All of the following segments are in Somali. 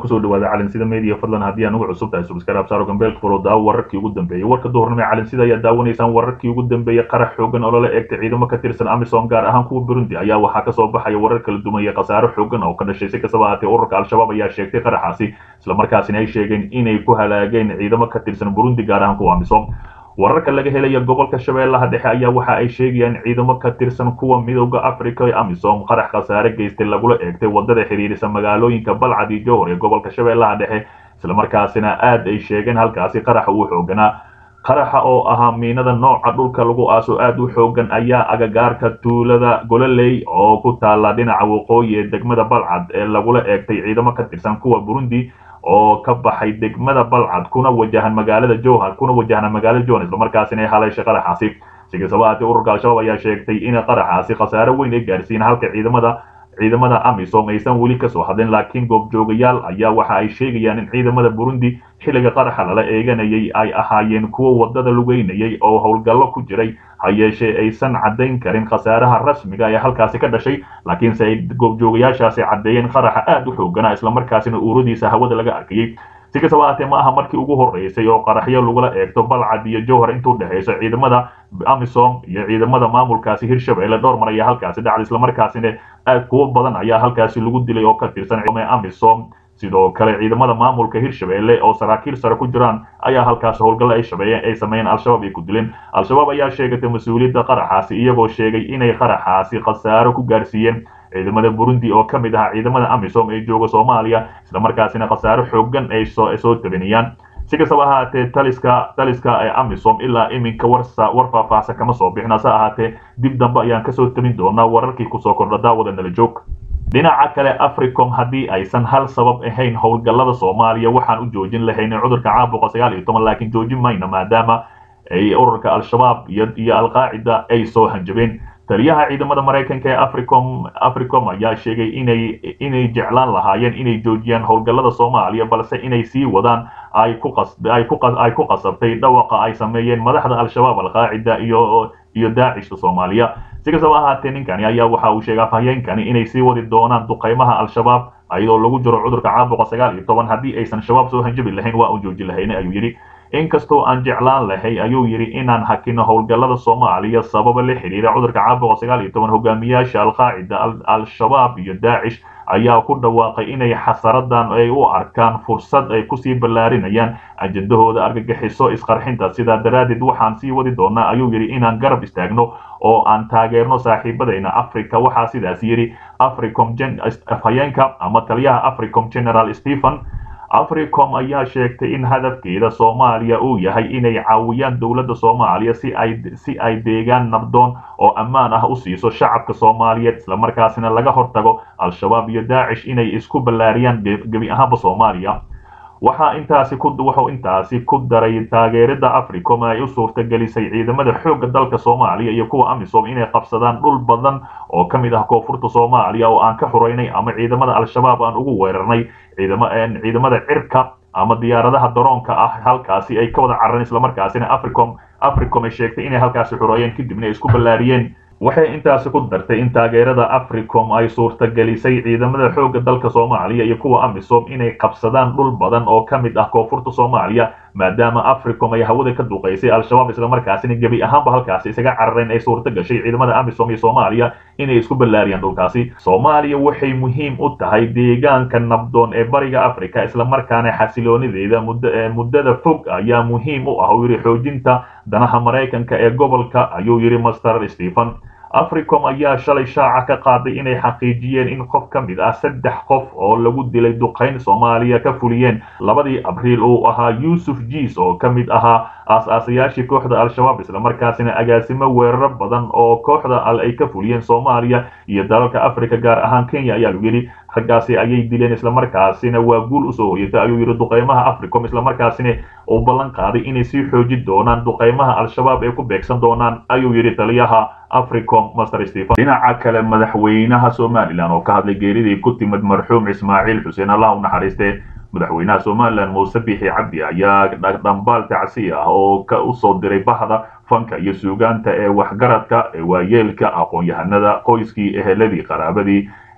kusoo dhawaada calinsida media fadlan haddii aan ugu cusub tahay subscribe saaro gambeelka furo daawo wararkii ugu dambeeyey warka duhurnimo ee calinsida ayaa daawanaysaan wararkii ugu dambeeyey qarax xoogan oo lala eegtay ciidamo ka tirsan amisom gaar ahaan kuwa burundi ayaa waxaa kasoo baxaya warar kala duwan iyo khasaaro xoogan oo ka dhashay si kastaba ahaatee ururka al-shabaab ayaa sheegtay qaraxaasi islamarkaasina ay sheegeen inay ku halaageen ciidamo ka tirsan burundi gaar ahaan kuwa amisom wararka laga helaya gobolka shabeellaha dhexe ayaa waxa ay sheegayaan ciidamo ka tirsan kuwa midooda africa ee amisom qarax khasaare geystay lagula eegtay wadada xiriirisa magaalooyinka balcad iyo jowhar ee gobolka shabeellaha dhexe islamarkaasina aad ay sheegeen halkaasi qaraxa uu xooganaa qaraxa oo ahaa miinada nooca dhulka lagu aaso aad u xoogan ayaa agagaarka tuulada gololey oo ku taala dhinaca waqooyi ee degmada balcad ee lagula eegtay ciidamo ka tirsan kuwa burundi oo ka baxay degmada balcad kuna wajahan magaalada jowhar kuna wajahna magaalada jowhar islamarkaasina ay haleeshay qaraxaasi si kastaba haatee ururka al-shabaab ayaa sheegtay in qaraxaasi khasaare weyn ay gaarsiin halka ciidamada ciidamada amisom aysan weli kasoo hadlin laakiin goobjoogayaal ayaa waxa ay sheegayaan in ciidamada burundi xilliga qaraxa lala eeganayay ay ahaayeen kuwo wadada lugeynayay oo howlgallo ku jiray ha yeeshee aysan caddayn karin khasaaraha rasmiga ee halkaasi ka dhashay laakiinse ay goobjoogayaashaasi caddeeyeen qaraxa aad u xooganaa islamarkaasina uuradiisa hawada laga arkayay si kastaba haatee ma aha markii ugu horreysay oo qaraxyo lagula eegto balcad iyo jowhar intuu dhexayso ciidamada amisom iyo ciidamada maamulkaasi hirshabelle dhowr mar ayaa halkaasi dhacday islamarkaasina aad kuwo badan ayaa halkaasi lagu dilay oo ka tirsan amisom sidoo kale ciidamada maamulka hirshabelle oo saraakiil sare ku jiraan ayaa halkaasi howlgalle ay shabeeyeen ay sameeyeen al-shabaab ay ku dileen al-shabaab ayaa sheegatay mas-uuliyadda qaraxaasi iyagoo sheegay inay qaraxaasi khasaaro ku gaarsiiyeen ciidamada burundi oo ka mid ahaa ciidamada amisom ee jooga soomaaliya islamarkaasina khasaaro xoogan ay soo soo tabinayaan si kastaba ahaatee taliska taliska ee amisom ilaa iminka warsa war faahfaahsan kama soo bixin hase ahaatee dib dambe ayaan kasoo tabin doonaa wararkii kusoo kordha daawada nala joog dhinaca kale africom haddii aysan hal sabab ahayn howlgallada soomaaliya waxaan u joojin lahayn cudurka caabuqa sagaal iyo toban laakiin joojin mayno maadaama ay ururka al-shabaab iyo iyo alqaacida ay soo hanjabeen taliyaha ciidamada maraykanka ee africom africom ayaa sheegay inay inay jeclaan lahaayeen inay joojiyaan howlgallada soomaaliya balse inay sii wadaan ay ku qas ay ku ay ku qasabtay dhawaqa ay sameeyeen madaxda al-shabaab alqaacida iyo iyo daacishka soomaaliya si kastaba ahaatee ninkani ayaa waxa uu sheegay afhayeenkani inay sii wadi doonaan duqaymaha al-shabaab ayadoo lagu jiro cudurka caabuqa sagaal iyo toban haddii aysan shabaab soo hanjabi lahayn waa uu joojin lahayna ayuu yidhi inkastoo aan jeclaan lahay ayuu yidhi inaan hakino howlgallada soomaaliya sababa la xiriira cudurka caabuqa sagaal iyo toban hogaamiyaasha alqaacida al-shabaab iyo daacish ayaa ku dhawaaqay inay xasaradan ay u arkaan fursad ay kusii ballaarinayaan ajendahooda argagixiso isqarxinta sidaa daraaddeed waxaan sii wadi doonaa ayuu yidhi inaan garab istaagno oo aan taageerno saaxiibadayna africa waxaa sidaas yidhi africom afhayeenka ama taliyaha africom general stephen africom ayaa sheegtay in hadafkeeda soomaaliya uu yahay inay caawiyaan dowladda soomaaliya si ay si ay deegaan nabdoon oo ammaan ah u siiso shacabka soomaaliyeed islamarkaasina laga hortago al-shabaab iyo daacish inay isku ballaariyaan gebi ahaanba soomaaliya waxaa intaasi ku wuxuu intaasi ku daray taageerada africom ay u suurtagelisay ciidamada xoogga dalka soomaaliya iyo kuwa amisom inay qabsadaan dhul badan oo ka mid ah koonfurta soomaaliya oo aan ka xureynay ama ciidamada al-shabaab aan ugu weerarnay ciidama ciidamada cirka ama diyaaradaha daroonka ah halkaasi ay ka wada carareen islamarkaasina africom africom ay sheegtay inay halkaasi xureeyeen kadibna ay isku ballaariyeen waxay intaasi ku dartay in taageerada africom ay suurtagelisay ciidamada xoogga dalka soomaaliya iyo kuwa amisom inay qabsadaan dhul badan oo ka mid ah koonfurta soomaaliya maadaama africom ay hawada ka duqaysay al-shabaab islamarkaasina gebi ahaanba halkaasi isaga carareen ay suurta gashay ciidamada amisom iyo soomaaliya inay isku ballaariyaan dhulkaasi soomaaliya waxay muhiim u tahay deegaanka nabdoon ee bariga africa islamarkaana xasiloonideeda muddada fog ayaa muhiim u ah uu yidhi xoojinta danaha maraykanka ee gobolka ayuu yidhi master stephen africom ayaa shalay shaaca ka qaaday inay xaqiijiyeen in qof ka mid ah saddex qof oo lagu dilay duqayn soomaaliya ka fuliyeen labadii abriil uu ahaa yuusuf jiis oo ka mid ahaa aas-aasayaashii kooxda al-shabaab islamarkaasina agaasimo weeraro badan oo kooxda al ay ka fuliyeen soomaaliya iyo dalalka africa gaar ahaan kenya ayaa lagu yidhi raggaasi ayay dileen islamarkaasina waa guul usoo hoyatay ayuu yidhi duqaymaha africom islamarkaasina uu ballan qaaday inay sii xoojin doonaan duqaymaha al-shabaab ay ku beegsan doonaan ayuu yidhi taliyaha africom master stephen dhinaca kale madaxweynaha somalilan oo ka hadlay geeridii ku timid marxuum ismaaciil xuseen allah u naxariiste madaxweynaha somalilan muuse bixi cabdi ayaa dhambaal tacsi ah oo ka usoo diray bahda fanka iyo suugaanta ee waxgaradka ee waayeelka aqoon-yahanada qoyskii eheladii qaraabadii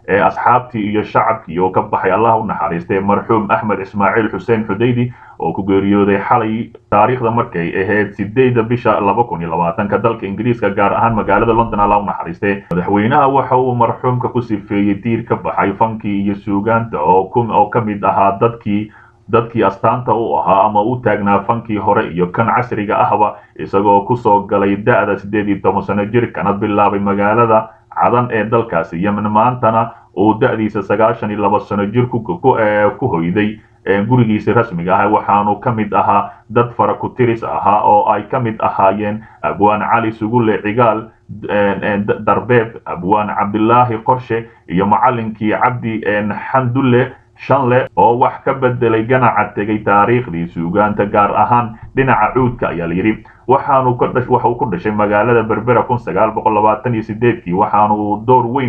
ee asxaabtii iyo shacabkii oo ka baxay allah u naxariistay marxuum axmed ismaaciil xuseen xudaydi oo ku geeriyooday xalay taariikhda markay ahayd sideedda bisha laba kun iyo labaatanka dalka ingiriiska gaar ahaan magaalada london allah u naxariistay madaxweynaha waxa uu marxuumka ku sifeeyey diir ka baxay fankii iyo suugaanta oo ka mid ahaa dadkii dadkii astaanta u ahaa ama u taagnaa fankii hore iyo kan casriga ahba isagoo kusoo galay da-da siddeed iyo toban sano jirkana bilaabay magaalada cadan ee dalkaasi yemen maantana uu da-diisa sagaashan iyo laba sano jir ku hoyday gurigiisi rasmiga ah waxaanu ka mid ahaa dad fara ku tiris ahaa oo ay ka mid ahaayeen abwaan cali sugulle cigaal darbeeb abwaan cabdilaahi qorshe iyo macalinkii cabdi xandulle shanle oo wax ka bedelay ganaca tegay taariikhdii suugaanta gaar ahaan dhinaca cuudka ayaa layidhi waxaanu waxa uu ku dhashay magaalada berbera kun sagaal boqol labaatan iyo sideedkii waxaanu door weyn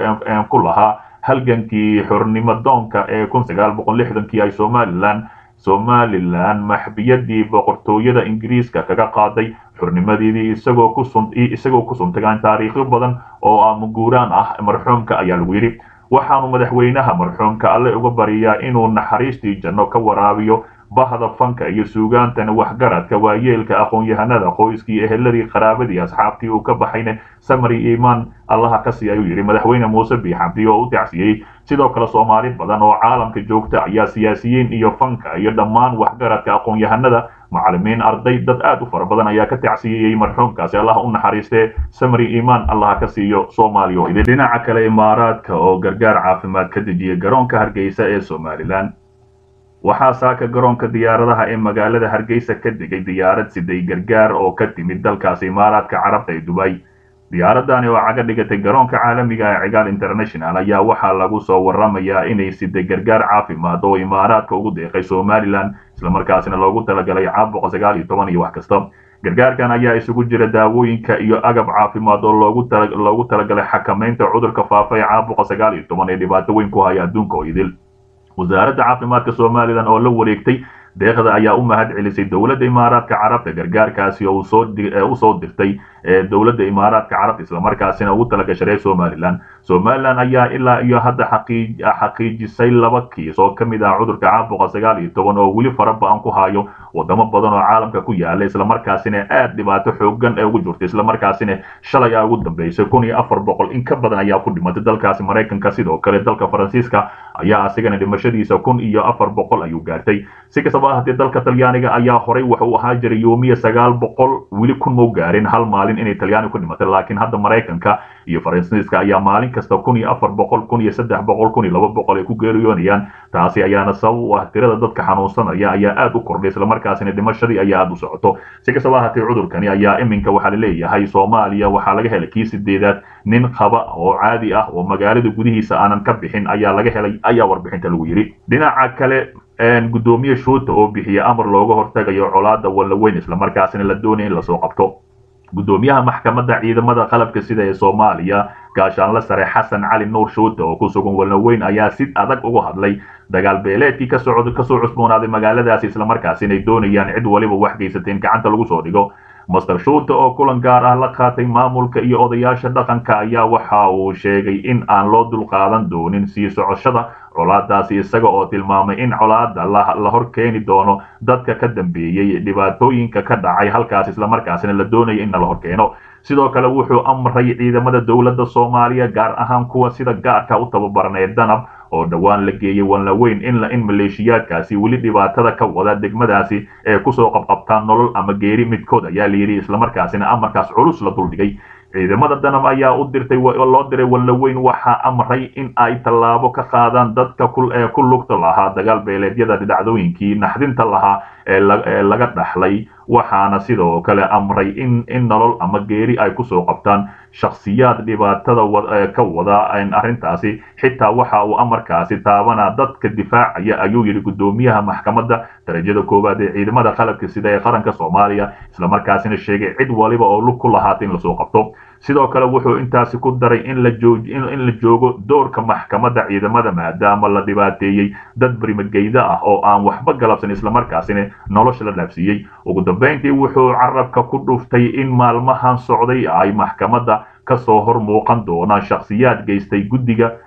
ku lahaa halgankii xornimo doonka ee kun sagaal boqol lixdankii ay somalilan somalilan maxbiyadii boqortooyada ingiriiska kaga qaaday xornimadeedii isagoo kusun isagoo ku suntagaan taariikhyo badan oo amuguuraan ah marxuumka ayaa lagu yidhi waxaanu madaxweynaha marxuumka alle uga bariyaa inuu naxariistii janno ka waraabiyo bahda fanka iyo suugaantana waxgaradka waayeelka aqoon-yahanada qoyskii eheladii qaraabadii asxaabtii uu ka baxayna samari iimaan allaha ka sii ayuu yidhi madaxweyne muuse biixabdi oo u tacsiyey sidoo kale soomaali badan oo caalamka joogta ayaa siyaasiyiin iyo fanka iyo dhammaan waxgaradka aqoon-yahanada macalimiin arday dad aad u fara badan ayaa ka tacsiyeyey marxuumkaasi allaha u naxariistee samari iimaan allaha ka siiyo soomaaliya oo idin dhinaca kale imaaraadka oo gargaar caafimaad ka dejiyay garoonka hargeysa ee somalilan waxaa saaka garoonka diyaaradaha ee magaalada hargeysa ka degay diyaarad siday gargaar oo ka timid dalkaasi imaaraadka carabta ee dubay diyaaradani oo caga dhigatay garoonka caalamiga ee cigaal international ayaa waxaa lagu soo waramayaa inay siday gargaar caafimaad oo imaaraadka ugu deeqay somalilan islamarkaasina loogu talagalay caabuqa sagaal iyo toban iyo wax kasta gargaarkan ayaa isugu jira daawooyinka iyo agab caafimaad oo loogu talagalay xakamaynta cudurka faafa ee caabuqa sagaal iyo toban ee dhibaato weyn ku haya adduunka oo idil wasaaradda caafimaadka somalilan oo la wareegtay deeqda ayaa u mahad celisay dowladda imaaraadka carabta gargaarkaasi oo usoo dirtay dowladda imaaraadka carabta islamarkaasina ugu talagashaday somalilan somalilan ayaa ilaa iyo hadda xaqiijisay laba kiis oo ka mid ah cudurka caabuqa sagaal iyo toban oo weli fara ba-an ku hayo wadamo badan oo caalamka ku yaala islamarkaasina aad dhibaato xoogan ee ugu jirta islamarkaasina shalay a ugu dambeysay kun iyo afar boqol in ka badan ayaa ku dhimatay dalkaasi maraykanka sidoo kale dalka faransiiska ayaa asigana dhimashadiisa kun iyo afar boqol ayuu gaartay si kastaba ahaatee dalka talyaaniga ayaa horay waxa uu ahaa jiray yoomiya sagaal boqol weli kun mau gaarin hal maalin inay talyaani ku dhimatay laakiin hadda maraykanka iyo faransiiska ayaa maalin kasta kun iyo afar boqol kun iyo saddex boqol kun iyo laba boqol ay ku geeriyoonayaan taasi ayaana sabab u ah tirada dadka xanuunsanaya ayaa aad u kordhay islamarkaasina dhimashadii ayaa aad u socoto si kastaba ahaatee cudurkani ayaa iminka waxaa la leeyahay soomaaliya waxaa laga helay kii sideedaad nin qaba oo caadi ah oo magaalada gudihiisa aanan ka bixin ayaa laga helay ayaa warbixinta lagu yidhi dhinaca kale gudoomiye shuuta oo bixiya amar looga hortagayo colaada wallaweyn islamarkaasina la doonaya in lasoo qabto gudoomiyaha maxkamadda ciidamada qalabka sida ee soomaaliya gaashaanle sare xasan cali nuur shuuta oo ku sugan wallaweyn ayaa si adag uga hadlay dagaal beeleedkii kasoo cusboonaaday magaaladaasi islamarkaasina ay doonayaan cid waliba wax geysateen gacanta lagu soo dhigo master shuuta oo kulan gaar ah la qaatay maamulka iyo odayaasha dhaqanka ayaa waxa uu sheegay in aan loo dulqaadan doonin sii socoshada colaadaasi isaga oo tilmaamay in colaada la hor keeni doono dadka ka dambeeyey dhibaatooyinka ka dhacay halkaas islamarkaasina la doonaya in la hor keeno sidoo kale wuxuu amray ciidamada dowladda soomaaliya gaar ahaan kuwa sida gaarka u tababaran ee danab oo dhowaan la geeyey wanlaweyn in in maleeshiyaadkaasi weli dhibaatada ka wada degmadaasi ee kusoo qabqabtaan nolol ama geeri midkood ayaa layidhi islamarkaasina amarkaas culus la duldhigay ciidamada danab ayaa u dirtay loo diray wallaweyn waxaa amray in ay tallaabo ka qaadaan dadka ee ku lugta lahaa dagaal beeleedyada dhacdooyinkii naxdinta lahaa ee laga dhaxlay waxaana sidoo kale amray in in nolol ama geeri ay kusoo qabtaan shakhsiyaad dhibaatada ka wada arrintaasi xitaa waxa uu amarkaasi taabanaa dadka difaacaya ayuu yidhi gudoomiyaha maxkamadda darajada koowaad ee ciidamada qalabka sida ee qaranka soomaaliya islamarkaasina sheegay cid waliba oo lug ku lahaata in lasoo qabto sidoo kale wuxuu intaasi ku daray in la in la joogo doorka maxkamadda ciidamada maadaama la dhibaateeyey dad barimageyda ah oo aan waxba galabsan islamarkaasina nolosha la dhaafsiiyey ugu dambeyntii wuxuu carabka ku dhuftay in maalmahan socday ay maxkamadda kasoo hor muuqan doonaan shakhsiyaad geystay guddiga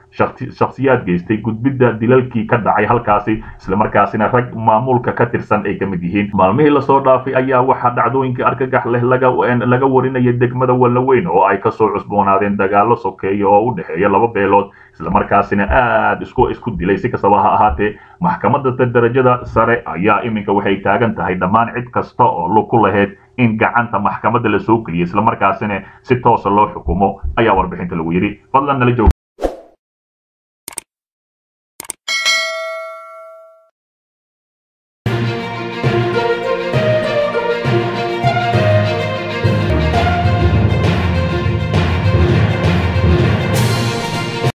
shakhsiyaad geystay gudbidda dilalkii ka dhacay halkaasi islamarkaasina rag maamulka ka tirsan ay ka mid yihiin maalmihii lasoo dhaafay ayaa waxaa dhacdooyinka argagax leh laga warinaya degmada wallaweyn oo ay kasoo cusboonaadeen dagaalo sokeeya oo u dhexeeya laba beelood islamarkaasina aad isku isku dilay si kastaba ha ahaatee maxkamadda darajada sare ayaa iminka waxay taagan tahay dhammaan cid kasta oo ku lahayd in gacanta maxkamadda la soo geliyay islamarkaasina si toosa loo xukumo ayaa warbixinta lagu yidhi fadlan nala joog